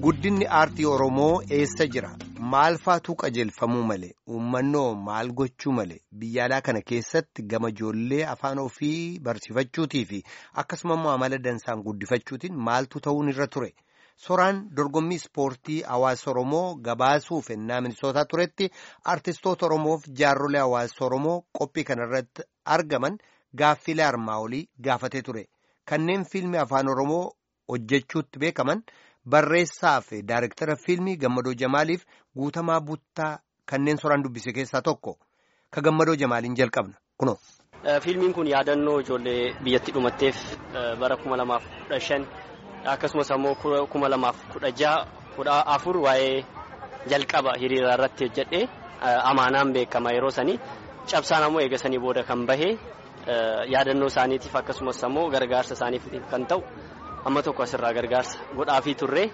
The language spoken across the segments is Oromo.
Guddinni aartii Oromoo eessa jira? Maal faatu qajeelfamuu malee? Uummannoo maal gochuu malee? Biyya alaa kana keessatti gama ijoollee afaan ofii barsiifachuutii fi akkasuma immoo amala dansaan guddifachuutiin maaltu ta'uun irra ture? Soraan dorgommii ispoortii hawaasa Oromoo gabaasuuf ennaa minisootaa turetti aartistoota Oromoof jaarrolee hawaasa Oromoo qophii kanarratti argaman gaaffilee armaa olii gaafatee ture. Kanneen fiilmii afaan Oromoo hojjechuutti beekaman barreessaa fi daayirektara fiilmii Gammadoo Jamaaliif guutamaa buttaa kanneen soraan dubbise keessaa tokko. Ka Gammadoo Jamaaliin jalqabna. Kunoo. Fiilmiin kun yaadannoo ijoollee biyyatti dhumatteef bara kuma lamaaf kudha shan akkasumas ammoo kuma lamaaf kudha jaha kudha afur waa'ee jalqaba hiriira irratti hojjedhe amaanaan beekama yeroo sanii cabsaan ammoo eegasanii booda kan bahe yaadannoo isaaniitiif akkasumas ammoo gargaarsa isaaniif kan ta'u amma tokko asirraa gargaarsa godhaafii turre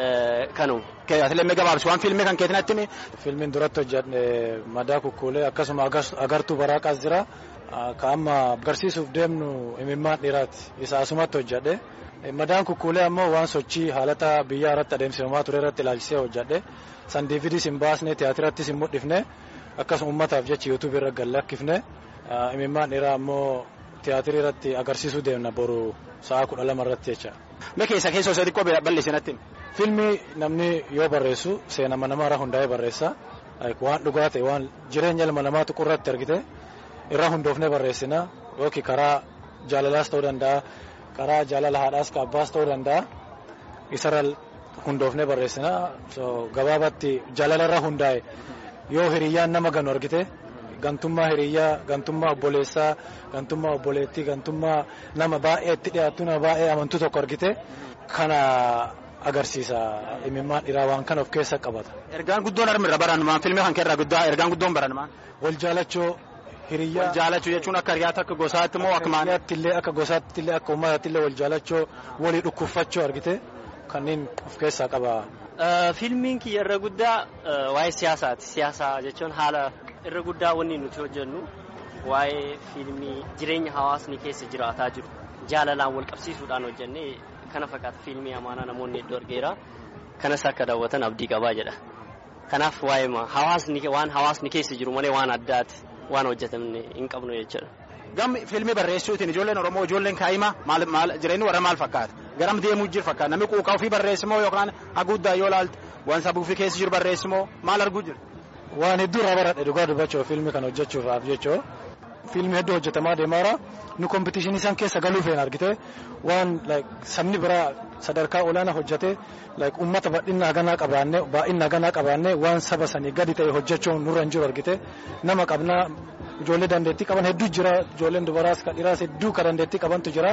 kanu. Atileemee gabaabsi waan fiilmii kan keetiin attimi. Fiilmiin duratti hojjedhe madaa kukkuulee akkasuma agartuu baraaqaas jira. Ka amma agarsiisuuf deemnu imimmaan dhiiraati. Isa asumatti hojjedhe. Madaan kukkuulee ammoo waan sochii haalata biyyaa irratti adeemsifamaa ture irratti ilaalchisee hojjedhe. San diividiis hin baasne tiyaatirattis hin mul'ifne akkasuma uummataaf jecha yuutuubii irra gallakkifne imimmaan dhiiraa ammoo tiyaatirii irratti agarsiisuu deemna boru sa'a kudha lama irratti jecha. Mee keessa keessoo isa xiqqoo bal'isinatti. Fiilmii namni yoo barreessu seenama namaarraa hundaa'ee barreessa. Waan dhugaa ta'e waan jireenya ilma namaa tuqurratti argite irraa hundoofnee barreessina yookiin karaa jaalalaas ta'uu danda'a karaa jaalala haadhaas ka abbaas ta'uu danda'a isarra hundoofnee barreessina gabaabatti jaalalarra hundaa'e yoo hiriyyaan nama ganu argite gantummaa hiriyyaa gantummaa obboleessaa gantummaa obboleettii gantummaa nama baay'ee itti dhiyaattu nama baay'ee amantuu tokko argite kana agarsiisa imimmaan dhiiraa waan kana of keessa qabata. Ergaan guddoon armirra barannumaan fiilmii kan keerraa guddaa ergaan guddoon barannumaan. Wal jaalachoo hiriyyaa. Wal jaalachuu jechuun akka hiriyaatti akka gosaatti moo akka maali? illee akka gosaatti illee akka uummataatti illee wal jaalachoo walii dhukkuffachoo argite kanneen of keessaa qaba. Fiilmiin kiyya irra guddaa waa'ee siyaasaati. Siyaasaa jechuun haala irra guddaa wanni nuti hojjennu waa'ee fiilmii jireenya hawaasni keessa jiraataa jiru jaalalaan wal qabsiisuudhaan hojjennee kana fakkaata fiilmii amaanaa namoonni hedduu argeera kanas akka daawwatan abdii qabaa jedha kanaaf waa'ee hawaasni waan hawaasni keessa jiru malee waan addaati waan hojjetamne hin qabnu jechuudha. Gammi fiilmii barreessuutiin ijoolleen Oromoo ijoolleen kaa'imaa maal maal jireenyi warra maal fakkaata garam deemuu jiru fakkaata namni quuqaa ofii barreessimoo yookaan haguuddaa yoo laalte waan sabuu fi keessa jiru barreessimoo maal arguu jiru. Waan hedduu irraa baradhe dhugaa dubbachuuf fiilmii kana hojjechuudhaaf jechuu fiilmii hedduu hojjetamaa deemaara nu kompitishinii isaan keessa galuu feena argite waan sabni biraa sadarkaa olaanaa hojjete uummata bal'inaa ganaa qabaanne baay'inaa ganaa qabaanne waan saba sanii gadi ta'e hojjechuun nurra hin jiru argite nama qabnaa ijoollee dandeettii qaban hedduu jira ijoolleen dubaraas kan dhiiraas hedduu kan dandeettii qabantu jira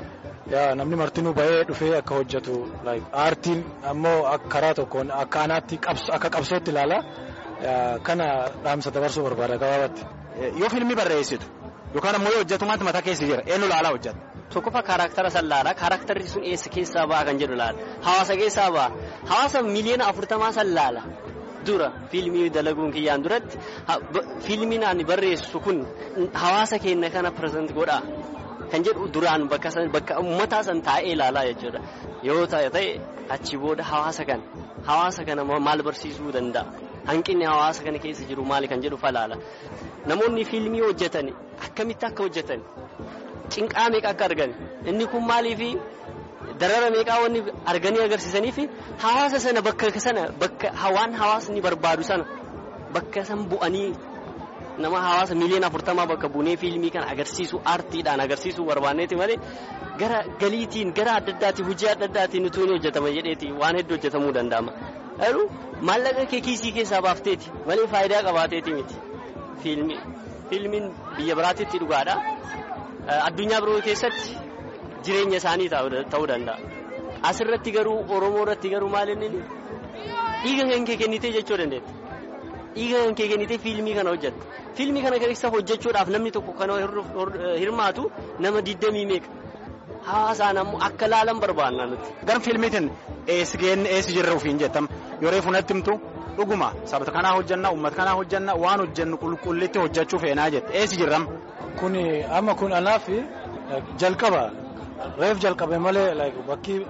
namni martinuu bahee dhufee akka hojjetu aartiin ammoo karaa tokkoon akka anaatti akka qabsootti ilaala. kana dhaamsa dabarsuu barbaada gabaabatti. Yoo fiilmii barreessitu yookaan ammoo yoo hojjetu maaltu mataa keessa jira eenyu laalaa hojjeta. Tokkoffaa kaaraaktara san laala kaaraaktarri sun eessa keessaa ba'a kan jedhu laala hawaasa keessaa ba'a hawaasa miliyoona afurtamaa san laala dura fiilmii dalaguun kiyyaan duratti fiilmiin ani barreessu kun hawaasa keenya kana pireezent godha kan jedhu duraan bakka bakka uummataa san taa'ee ilaalaa jechuudha yoo ta'e achi booda hawaasa kana hawaasa kana maal barsiisuu danda'a. hanqinni hawaasa kana keessa jiru maali kan jedhu falaala namoonni fiilmii hojjetan akkamitti akka hojjetan cinqaa meeqa akka argan inni kun maaliifi darara meeqaa wanni arganii agarsiisanii fi hawaasa sana bakka sana bakka waan hawaasni barbaadu sana bakka san bu'anii nama hawaasa miliyoona afurtamaa bakka buunee fiilmii kana agarsiisu aartiidhaan agarsiisuu barbaanneeti malee gara galiitiin gara adda addaatiin hojii adda addaatiin utuu ni hojjetama jedheeti waan hedduu hojjetamuu danda'ama. Garuu maallaqa kee kiisii keessaa baafteeti malee faayidaa qabaateeti miti fiilmii fiilmiin biyya biraatitti dhugaadha addunyaa biroo keessatti jireenya isaanii ta'uu danda'a asirratti garuu oromoo irratti garuu maal inni dhiiga kan kee kennitee jechuu dandeetti dhiiga kan kee kennitee fiilmii kana hojjetta fiilmii kana keessa hojjechuudhaaf namni tokko kan hirmaatu nama digdamii meeqa hawaasaan ammoo akka laalan barbaanna nuti. Gara fiilmiitiin eessi geenne eessi jirra ofiin jettam yeroo funatti himtu dhuguma sabata kanaa hojjanna uummata kanaa hojjanna waan hojjannu qulqullitti hojjechuu feenaa jette eessi jirram. Kun amma kun anaaf jalqaba reef jalqabe malee bakki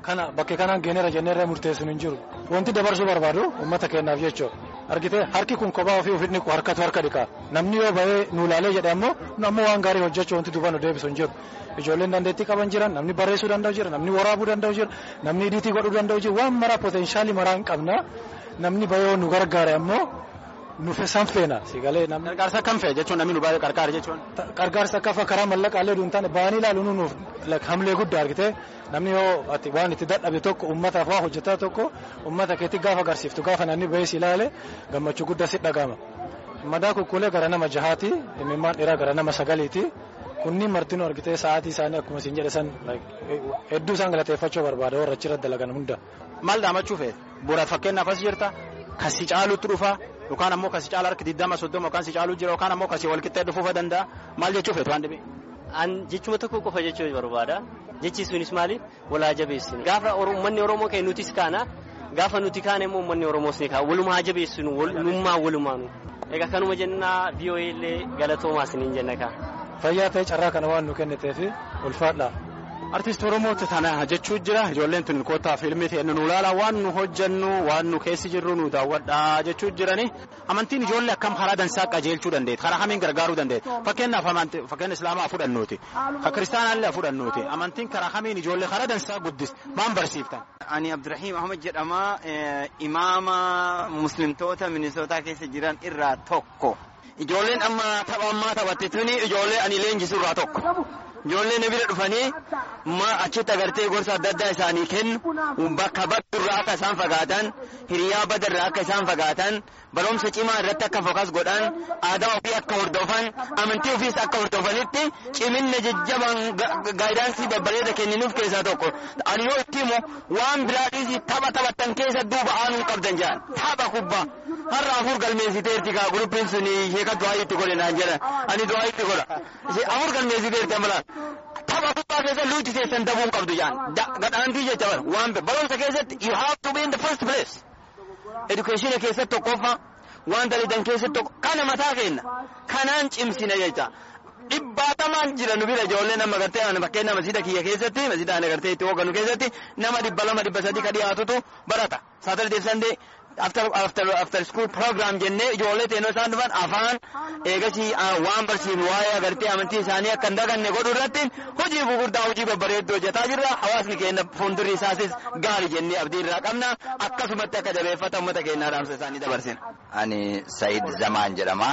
kana bakke kanaan geeneera jenneerra murteessuun hin jiru. Wanti dabarsuu barbaadu uummata keenyaaf jechuudha. Argitee harki kun kophaa ofii ofii dhiqu harkatu harka dhiqa. Namni yoo bahee nu ilaalee jedhe ammoo ammoo waan gaarii hojjechuu wanti duuba nu deebisu hin jiru. Ijoolleen dandeettii qaban jiran namni barreessuu danda'u jira namni waraabuu danda'u jira namni idiitii godhuu danda'u jira waan maraa poteenshaalii maraa hin qabna namni bahee nu gargaare ammoo nufe san feena sigalee namni. Gargaarsa akkam fe'e jechuun namni nu baay'ee gargaara jechuun. Gargaarsa akka karaa mallaqaalee duun taane bahanii ilaaluun nuuf hamlee guddaa argite namni yoo ati waan itti dadhabe tokko uummataaf waa hojjetaa tokko uummata keetti gaafa agarsiiftu gaafa namni bahee si ilaale gammachuu guddaa si dhagama. Madaa kukkulee gara nama jahaati imimmaan dhiiraa gara nama sagaliiti. kunniin martinuu argitee sa'aatii isaanii akkuma isin jedhe san hedduu isaan galateeffachuu barbaada warra achirra dalagan hunda. Maal dhaamachuu feete? Bu'uuraaf fakkeenyaaf as jirta kasi caalutti dhufa yookaan ammoo kasi caala harki digdama soddoma yookaan si caalu jira yookaan ammoo kasi walqixxee dhufuu danda'a maal jechuu feete waan dhibee? An jechuma tokko qofa jechuu barbaada. Jechi sunis maali? Walaa jabeessinu. Gaafa uummanni Oromoo ka'e nutis kaana gaafa nuti kaane immoo uummanni Oromoos ni ka'a. Walumaa jabeessinu walummaa walumaanu. Egaa kanuma jennaa VOA illee galatoomaas ni jenna kaa. fayyaa ta'e carraa kana waan nu kenniteef ulfaadha. Artiist Oromooti tana jechuu jira ijoolleen tun kootaa fiilmii ta'e nu ilaala waan nu hojjennu waan nu keessi jirru nu daawwadha jechuu jirani amantiin ijoollee akkam karaa dansaa qajeelchuu dandeetti karaa hamiin gargaaruu dandeetti fakkeenyaaf fakkeenya islaamaa fudhannuuti ka kiristaanaallee fudhannuuti amantiin karaa hamiin ijoollee karaa dansaa guddis maan barsiiftan. Ani Abdurrahiim Ahmad jedhama imaama muslimtoota minisootaa keessa jiran irraa tokko. Ijoolleen amma tapha ammaa taphatte tuni ijoollee ani leenjisu irraa tokko. Ijoolleen bira dhufanii ma achitti agartee gorsa adda addaa isaanii kennu bakka baddurraa akka isaan fagaatan hiriyaa badarraa akka isaan fagaatan barumsa cimaa irratti akka fokas godhan aadaa ofii akka hordofan amantii ofiis akka hordofanitti ciminna jajjabaan gaayidaansii babbareeda kenninuuf keessaa tokko. Ani yoo itti himu waan biraadhiis tapha taphattan keessa duuba aanuu qabdan jedhan tapha kubbaa. har'a afur galmeessiteerti kaa guruppiin sun sheeka du'aa itti godhe naan jedha ani du'aa itti godha afur galmeessiteerti amalaan tapha kubbaa keessa luuti keessan dabuun qabdu jaan gadhaantii jecha bara waan barumsa keessatti you have to be in the first place education keessatti tokkoffaa waan dalidan keessatti tokko kana mataa kenna kanaan cimsina jecha dhibbaatamaan jira nu bira ijoollee nama gartee ani fakkeenya masiida kiyya keessatti masiida ani gartee itti hooganu keessatti nama dhibba lama dhibba sadii ka dhiyaatutu barata saatardee sandee after after after school program jennee ijoollee teenoo isaan dhufan afaan eegasii waan barsiifnu waa'ee agartee amantii isaanii akka hin daganne godhuu irratti hojii gurguddaa hojii babbareedduu hojjetaa jirra hawaasni keenya fuuldurri isaasis gaarii jennee abdii irraa qabna akkasumatti akka jabeeffata uummata keenyaa dhaamsa isaanii dabarsina. Ani Said Zamaan jedhama.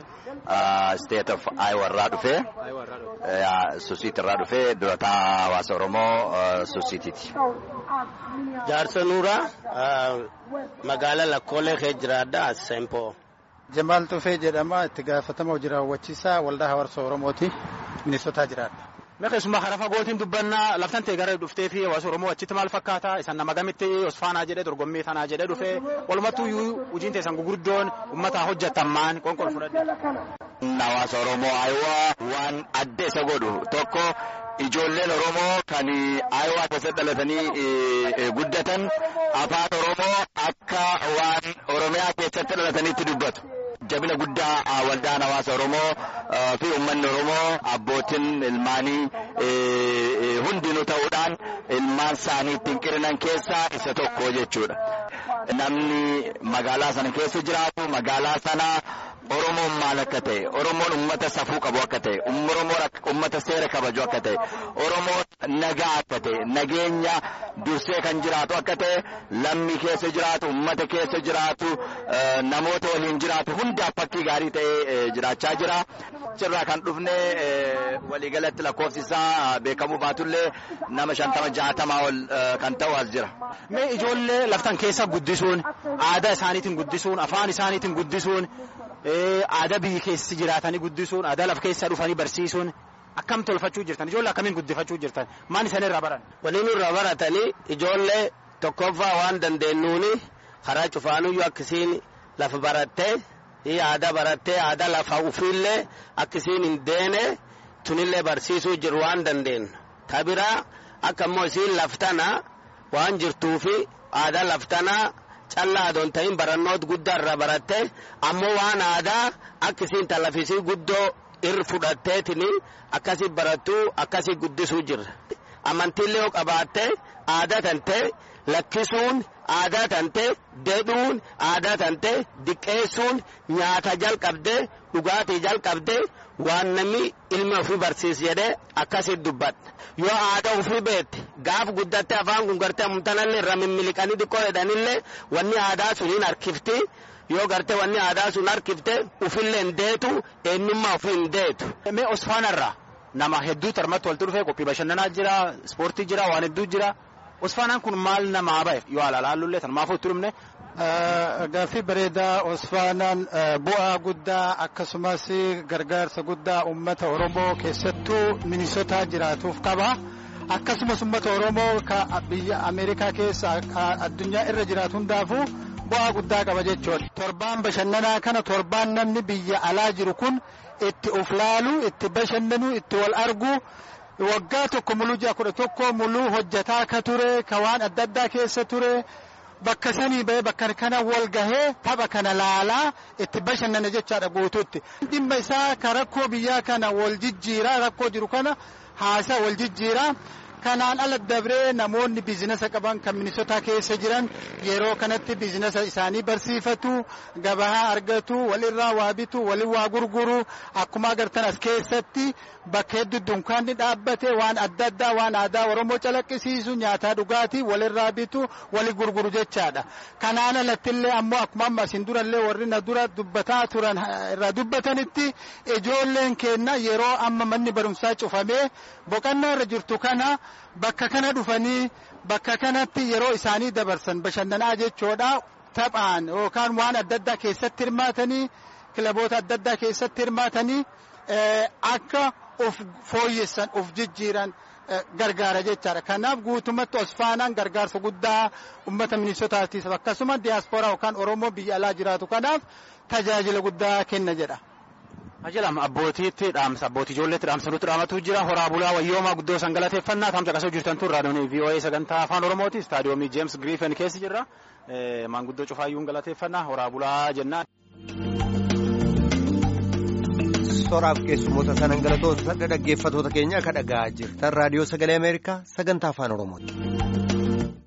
State of Iowa irraa dhufee Susiit irraa dhufee durataa hawaasa Oromoo Susiitiiti. Jaarsa Nuuraa magaalaa Lakkoolee kee jiraadha Sempoo. Jamaal Tufee jedhama itti gaafatama hojii raawwachiisaa waldaa hawaasa Oromooti Minisootaa jiraadha. Mee keessumaa karaa fagootiin dubbannaa laftan ta'e gara dhuftee fi hawaasa Oromoo achitti maal fakkaata? Isan nama gamitti Osfaanaa jedhee dorgommii tanaa jedhee dhufee walumattuu iyyuu hojiin teessan gugurdoon uummataa hojjetan maan qonqol fudhadhe. Hawaasa Oromoo Ayiwaa waan adda isa godhu tokko ijoolleen Oromoo kan Ayiwaa keessatti dhalatanii guddatan afaan Oromoo akka waan Oromiyaa keessatti dhalatanitti dubbatu. Jabina guddaa waldaan hawaasa Oromoo fi uummanni Oromoo abbootiin ilmaanii hundinuu ta'uudhaan ilmaan isaanii ittiin qirinan keessaa isa tokko jechuudha. Namni magaalaa sana keessa jiraatu magaalaa sana Oromoon maal akka ta'e, Oromoon uummata safuu qabu akka ta'e, Oromoon uummata seera kabaju akka ta'e, Oromoon nagaa akka ta'e, nageenya dursee kan jiraatu akka ta'e, lammii keessa jiraatu, uummata keessa jiraatu, namoota waliin jiraatu hundaaf fakkii gaarii ta'ee jiraachaa jira. Achirraa kan dhufne waliigalatti lakkoofsi isaa beekamuu baatullee nama shantama jaatamaa ol kan ta'u as jira. Mee ijoollee laftan keessa guddisuun, aadaa isaaniitiin guddisuun, afaan isaaniitiin guddisuun, aadaa biyyi keessa jiraatanii guddisuun, aadaa lafa keessa dhufanii barsiisuun akkam tolfachuu jirtan? Ijoollee akkamiin guddifachuu jirtan? Maan isaan irraa baran? Waliin irraa baratanii ijoollee tokkoffaa waan dandeenyuuni karaa cufaanuyyuu akkasiin lafa barattee aadaa barattee aadaa lafa ufiillee akkasiin hin deene tunillee barsiisuu jiru waan dandeenyu. Tabiraa akka immoo isiin laftana waan jirtuufi aadaa laftanaa callaa adoon ta'in barannoota guddaa irraa baratte ammoo waan aadaa akkasiin talafisii guddoo irra fudhatteetini akkasii barattuu akkasii guddisuu jirra. Amantiillee yoo qabaatte aadaa tantee lakkisuun aadaa tantee dedhuun aadaa tantee diqqeessuun nyaata jalqabdee dhugaatii jalqabdee waan namni ilma ofii barsiis jedhee akkasitti dubbadha yoo aadaa ofii beekte gaaf guddattee afaan kun gartee amtanallee irra mimmiliqanii xiqqoo jedhanillee wanni aadaa suniin harkifti yoo gartee wanni aadaa sun harkifte ufillee hin deetu eenyummaa ofii hin deetu. Mee Osfaanarraa nama hedduu tarmatti walitti dhufee qophii bashannanaa jira ispoortii jira waan hedduu jira. Osfaanaan kun maal namaa bahe yoo alaalaallullee tanmaafuu itti dhumne. Gaaffii bareedaa Osfaanaan bu'aa guddaa akkasumas gargaarsa guddaa uummata Oromoo keessattuu Minisootaa jiraatuuf qaba. Akkasumas uummata Oromoo biyya Ameerikaa keessa addunyaa irra jiraatu hundaafuu bu'aa guddaa qaba jechuudha. Torbaan bashannanaa kana torbaan namni biyya alaa jiru kun itti of laalu, itti bashannanu, itti wal argu. Waggaa tokko muluu ji'a kudha tokko muluu hojjetaa ka ture, ka waan adda addaa keessa ture. Bakka sanii bahee bakka kana wal gahee tapha kana laalaa itti bashannana jechaadha guutuutti. Dhimma isaa ka rakkoo biyyaa kana wal jijjiiraa rakkoo jiru kana haasaa wal jijjiiraa. Kanaan ala dabree namoonni biizinasa qaban kan Minisootaa keessa jiran yeroo kanatti biizinasa isaanii barsiifatu, gabaa argatu, walirraa waa bitu, walin waa gurguru. Akkuma agartan as keessatti bakka hedduu dunkaanni dhaabbate waan adda addaa waan aadaa Oromoo calaqqisiisu nyaataa dhugaatii walirraa bitu, wali gurguru jechaadha. Kanaan alattillee ammoo akkuma amma isin durallee warri na dura dubbataa turan irraa dubbatanitti ijoolleen keenya yeroo amma manni barumsaa cufamee boqonnaa irra jirtu kana. Bakka kana dhufanii bakka kanatti yeroo isaanii dabarsan bashannanaa jechuudha taphaan yookaan waan adda addaa keessatti hirmaatanii kilaboota adda addaa keessatti hirmaatanii akka of fooyyessan of jijjiiran gargaara jechaadha. Kanaaf guutumatti Osfaanaan gargaarsa guddaa uummata Minisootaatiif akkasuma diyaaspooraa yookaan Oromoo biyya alaa jiraatu kanaaf tajaajila guddaa kenna jedha. Ajalam abbootiitti dhaamsa abbootii ijoolleetti dhaamsa nutti dhaamatu jira horaa bulaa wayyoomaa guddoo san galateeffannaa tamsa qasoo jirtan tun raadiyoon VOA sagantaa afaan Oromooti istaadiyoomii Jeems Giriifen keessa jirra maanguddoo cufaayyuun galateeffannaa horaa bulaa jennaan. Soraaf keessummoota sanan galatoota dhaggeeffatoota keenya akka dhagaa jirtan raadiyoo sagalee Ameerikaa sagantaa afaan Oromooti.